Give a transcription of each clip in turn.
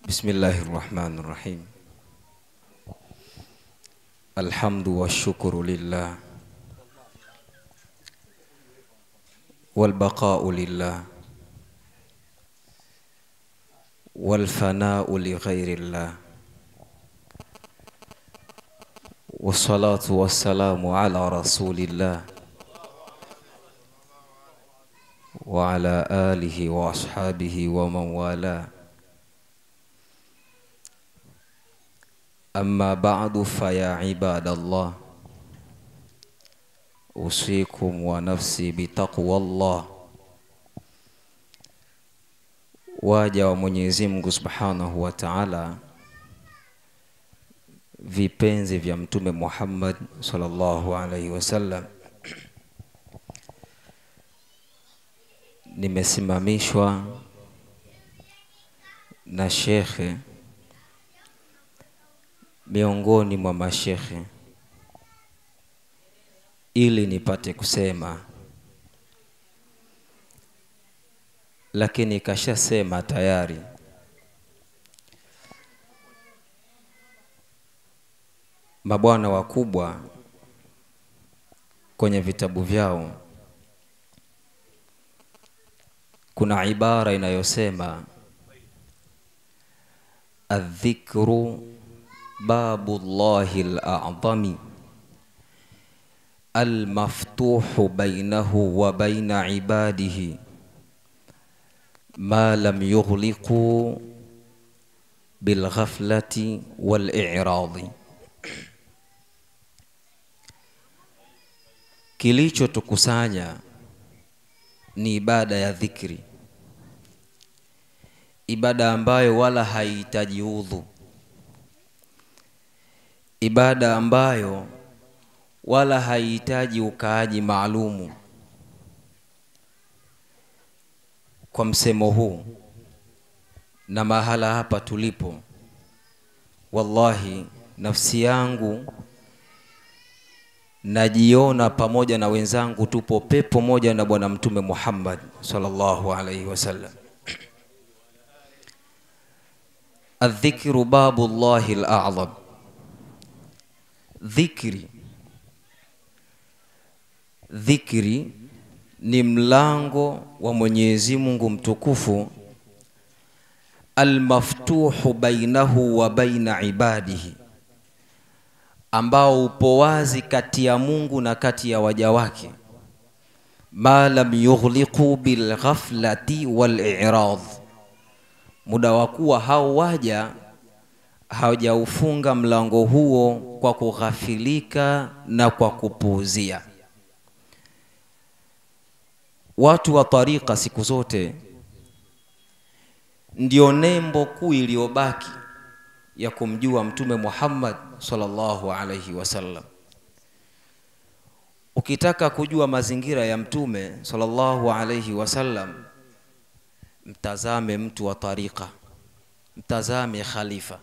بسم الله الرحمن الرحيم الحمد والشكر لله والبقاء لله والفناء لغير الله والصلاة والسلام على رسول الله وعلى آله وأصحابه ومن والاه أما بعد فيا عباد الله أوصيكم ونفسي بتقوى الله waja wa Mwenyezi Mungu Subhanahu wa Ta'ala, vipenzi vya Mtume Muhammad sallallahu alaihi wasallam, nimesimamishwa na shekhe miongoni mwa mashekhe ili nipate kusema, lakini kashasema tayari. Mabwana wakubwa kwenye vitabu vyao kuna ibara inayosema adhikru babu llahi al-a'zami al-maftuhu bainahu wa baina ibadihi ma lam yughliqu bilghaflati wal-i'radi. Kilichotukusanya ni ibada ya dhikri, ibada ambayo wala haihitaji udhu ibada ambayo wala haihitaji ukaaji maalumu. Kwa msemo huu na mahala hapa tulipo, wallahi nafsi yangu najiona pamoja na wenzangu tupo pepo moja na Bwana Mtume Muhammad sallallahu alaihi wasallam. Adhikru babu llahi al-a'zam Dhikri, dhikri ni mlango wa Mwenyezi Mungu mtukufu, almaftuhu bainahu wa baina ibadihi, ambao upo wazi kati ya Mungu na kati ya waja wake, ma lam yughliqu bilghaflati wal-i'rad, muda wa kuwa hao waja hawajaufunga mlango huo kwa kughafilika na kwa kupuuzia. Watu wa tarika siku zote ndio nembo kuu iliyobaki ya kumjua Mtume Muhammad sallallahu alaihi wasallam. Ukitaka kujua mazingira ya Mtume sallallahu alaihi wasallam, mtazame mtu wa tarika, mtazame khalifa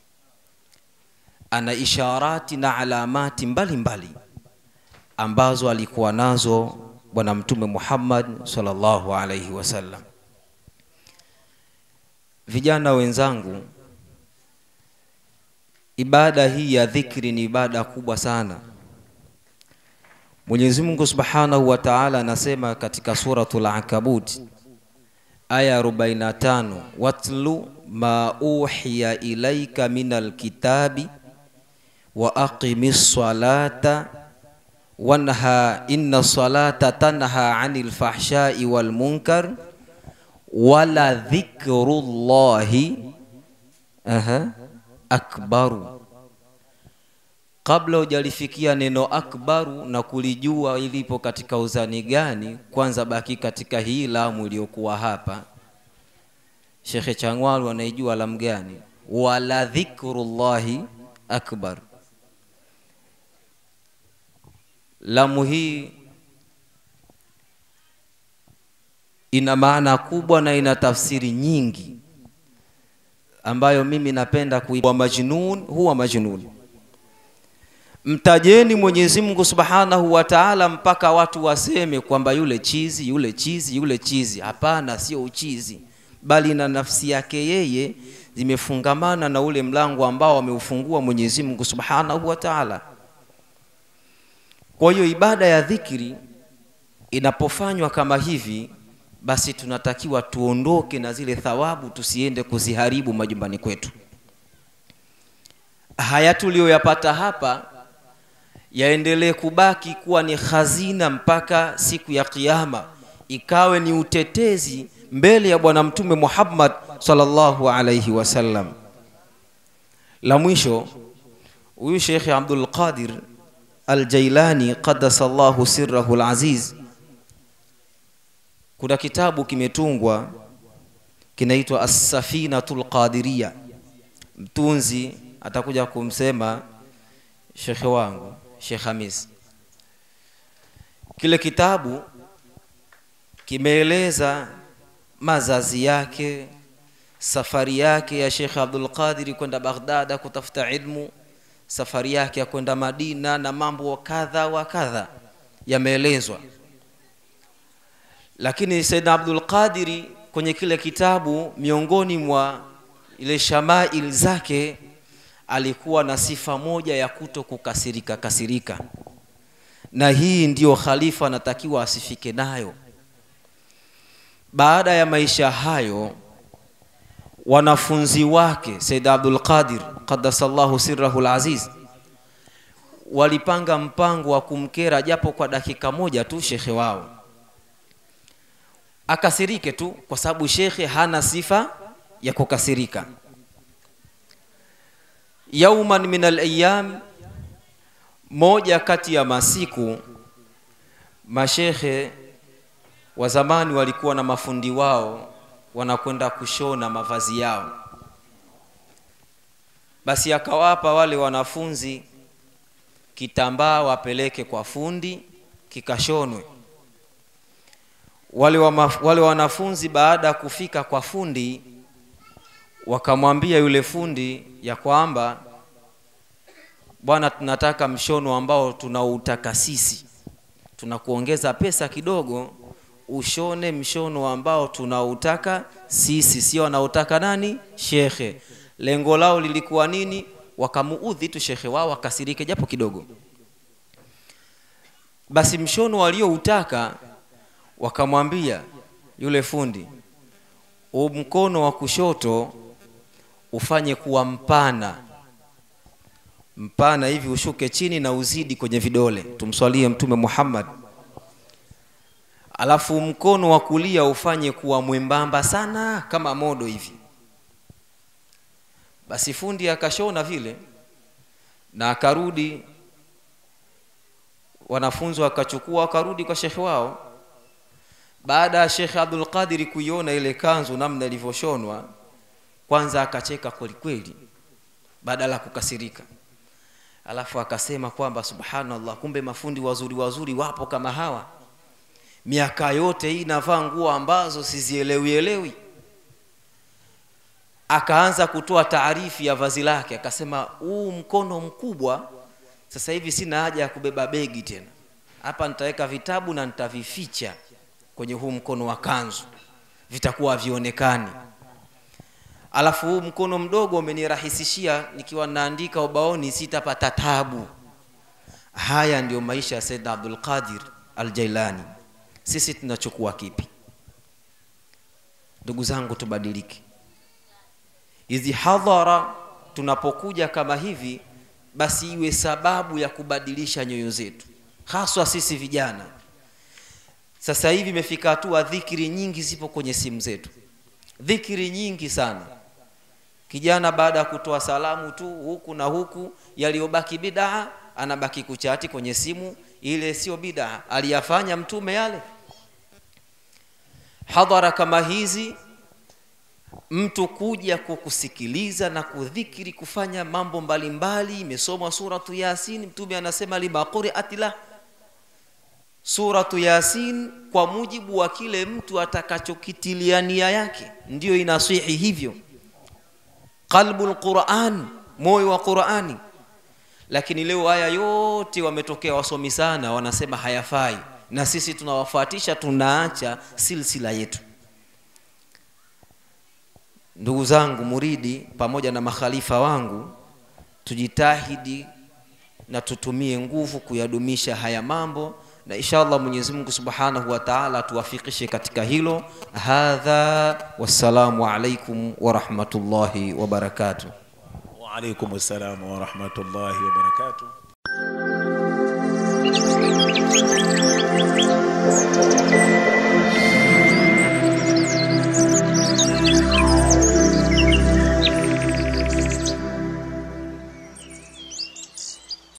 ana isharati na alamati mbalimbali mbali ambazo alikuwa nazo bwana mtume Muhammad sallallahu alaihi wasallam. Vijana wenzangu, ibada hii ya dhikri ni ibada kubwa sana. Mwenyezi Mungu Subhanahu wa Ta'ala anasema katika suratul Ankabut aya 45, watlu ma uhiya ilaika minal kitabi wa aqimi salata wanha inna salata tanha anil fahshai wal munkar wala dhikrullahi aha akbaru. Kabla hujalifikia neno akbaru na kulijua ilipo katika uzani gani, kwanza baki katika hii lamu iliyokuwa hapa. Shekhe Changwalu anaijua lamu gani? Wala dhikrullahi akbar Lamu hii ina maana kubwa na ina tafsiri nyingi ambayo mimi napenda kuiwa majnun huwa majnun. Mtajeni Mwenyezi Mungu Subhanahu wa Ta'ala mpaka watu waseme kwamba yule chizi, yule chizi, yule chizi. Hapana, sio uchizi, bali na nafsi yake yeye zimefungamana na ule mlango ambao ameufungua Mwenyezi Mungu Subhanahu wa Ta'ala. Kwa hiyo ibada ya dhikri inapofanywa kama hivi, basi tunatakiwa tuondoke na zile thawabu, tusiende kuziharibu majumbani kwetu. Haya tuliyoyapata hapa yaendelee kubaki kuwa ni hazina mpaka siku ya Kiyama, ikawe ni utetezi mbele ya Bwana Mtume Muhammad sallallahu alayhi wasallam. La mwisho, huyu Sheikh Abdul Qadir Al-Jailani qaddasallahu sirrahu al-aziz, kuna kitabu kimetungwa kinaitwa As-Safinatul Qadiriya. Mtunzi atakuja kumsema shekhe wangu Sheikh Hamis. Kile kitabu kimeeleza mazazi yake, safari yake ya Sheikh Abdul Qadir kwenda Baghdad kutafuta ilmu, safari yake ya kwenda Madina na mambo kadha wa kadha yameelezwa. Lakini Sayyidina Abdul Qadir kwenye kile kitabu, miongoni mwa ile shamail zake alikuwa na sifa moja ya kuto kukasirika kasirika, na hii ndiyo khalifa anatakiwa asifike nayo. Baada ya maisha hayo, wanafunzi wake Said Abdul Qadir qaddasallahu sirrahu alaziz walipanga mpango wa kumkera japo kwa dakika moja tu shekhe wao, akasirike tu, kwa sababu shekhe hana sifa ya kukasirika. Yauman min alayam, moja kati ya masiku, mashekhe wa zamani walikuwa na mafundi wao wanakwenda kushona mavazi yao. Basi akawapa wale wanafunzi kitambaa wapeleke kwa fundi kikashonwe. Wale, wa wale wanafunzi baada ya kufika kwa fundi wakamwambia yule fundi ya kwamba bwana, tunataka mshono ambao tunautaka sisi, tunakuongeza pesa kidogo ushone mshono ambao tunautaka sisi, sio anautaka nani? Shekhe. Lengo lao lilikuwa nini? Wakamuudhi tu shekhe wao akasirike japo kidogo. Basi mshono walioutaka wakamwambia yule fundi, mkono wa kushoto ufanye kuwa mpana mpana hivi, ushuke chini na uzidi kwenye vidole. Tumswalie Mtume Muhammad alafu mkono wa kulia ufanye kuwa mwembamba sana kama modo hivi. Basi fundi akashona vile na akarudi, wanafunzi wakachukua wakarudi kwa shekhe wao. Baada ya Shekhe Abdul Qadir kuiona ile kanzu namna ilivyoshonwa, kwanza akacheka kweli kweli, badala ya kukasirika, alafu akasema kwamba subhanallah, kumbe mafundi wazuri wazuri wapo kama hawa miaka yote hii navaa nguo ambazo sizielewi elewi. Akaanza kutoa taarifi ya vazi lake, akasema huu mkono mkubwa, sasa hivi sina haja ya kubeba begi tena, hapa nitaweka vitabu na nitavificha kwenye huu mkono wa kanzu, vitakuwa havionekani. Alafu huu mkono mdogo umenirahisishia, nikiwa naandika ubaoni sitapata tabu. Haya ndiyo maisha ya Sayyid Abdul Qadir Al-Jailani. Sisi tunachukua kipi? Ndugu zangu, tubadilike. Hizi hadhara tunapokuja kama hivi, basi iwe sababu ya kubadilisha nyoyo zetu, haswa sisi vijana. Sasa hivi imefika hatua dhikiri nyingi zipo kwenye simu zetu, dhikiri nyingi sana. Kijana baada ya kutoa salamu tu huku na huku, yaliyobaki bidaa, anabaki kuchati kwenye simu. Ile sio bidaa, aliyafanya Mtume yale hadhara kama hizi, mtu kuja kukusikiliza na kudhikiri, kufanya mambo mbalimbali. Imesomwa suratu Yasin, Mtume anasema lima quri'at la suratu Yasin, kwa mujibu wa kile mtu atakachokitilia nia yake, ndiyo inaswihi hivyo. Qalbul Quran, moyo wa Qurani. Lakini leo haya yote wametokea wasomi sana, wanasema hayafai na sisi tunawafuatisha, tunaacha silsila yetu. ndugu zangu muridi pamoja na makhalifa wangu tujitahidi na tutumie nguvu kuyadumisha haya mambo na inshallah mwenyezi mungu subhanahu wa taala tuwafikishe katika hilo hadha wassalamu alaikum warahmatullahi wabarakatuh وعليكم السلام ورحمة الله وبركاته Thank you.